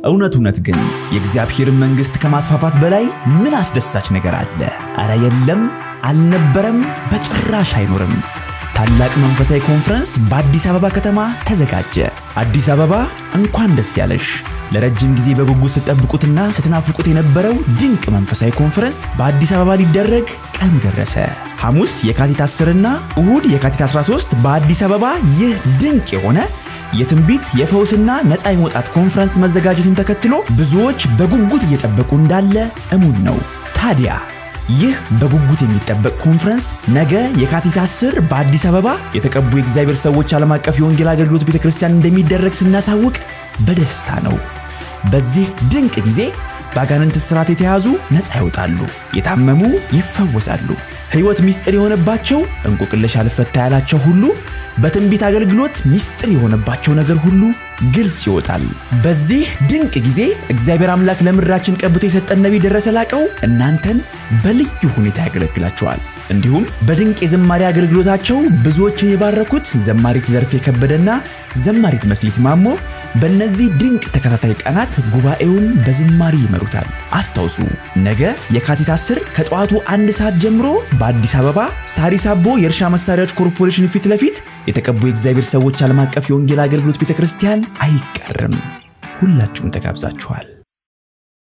እውነት እውነት ግን የእግዚአብሔርን መንግሥት ከማስፋፋት በላይ ምን አስደሳች ነገር አለ? አረ የለም፣ አልነበረም፣ በጭራሽ አይኖርም። ታላቅ መንፈሳዊ ኮንፈረንስ በአዲስ አበባ ከተማ ተዘጋጀ። አዲስ አበባ እንኳን ደስ ያለሽ! ለረጅም ጊዜ በጉጉት ስትጠብቁትና ስትናፍቁት የነበረው ድንቅ መንፈሳዊ ኮንፈረንስ በአዲስ አበባ ሊደረግ ቀን ደረሰ። ሐሙስ የካቲት 10 እና እሁድ የካቲት 13 በአዲስ አበባ ይህ ድንቅ የሆነ የትንቢት የፈውስና ነፃ የመውጣት ኮንፈረንስ መዘጋጀቱን ተከትሎ ብዙዎች በጉጉት እየጠበቁ እንዳለ እሙን ነው። ታዲያ ይህ በጉጉት የሚጠበቅ ኮንፈረንስ ነገ የካቲት 10 በአዲስ አበባ የተቀቡ የእግዚአብሔር ሰዎች ዓለም አቀፍ የወንጌል አገልግሎት ቤተ ክርስቲያን እንደሚደረግ ስናሳውቅ በደስታ ነው። በዚህ ድንቅ ጊዜ በአጋንንት እስራት የተያዙ ነፃ ይወጣሉ፣ የታመሙ ይፈወሳሉ፣ ሕይወት ምስጢር የሆነባቸው እንቆቅልሽ አልፈታ ያላቸው ሁሉ በትንቢት አገልግሎት ምስጢር የሆነባቸው ነገር ሁሉ ግልጽ ይወጣል። በዚህ ድንቅ ጊዜ እግዚአብሔር አምላክ ለምድራችን ቀብቶ የሰጠን ነቢይ ደረሰ ላቀው እናንተን በልዩ ሁኔታ ያገለግላቸዋል። እንዲሁም በድንቅ የዘማሪ አገልግሎታቸው ብዙዎችን የባረኩት ዘማሪት ዘርፌ ከበደና ዘማሪት መክሊት ማሞ በእነዚህ ድንቅ ተከታታይ ቀናት ጉባኤውን በዝማሪ ይመሩታል። አስታውሱ፣ ነገ የካቲት 10 ከጠዋቱ አንድ ሰዓት ጀምሮ በአዲስ አበባ ሳሪስ አቦ የእርሻ መሳሪያዎች ኮርፖሬሽን ፊት ለፊት የተቀቡ የእግዚአብሔር ሰዎች ዓለም አቀፍ የወንጌል አገልግሎት ቤተ ክርስቲያን አይቀርም። ሁላችሁም ተጋብዛችኋል።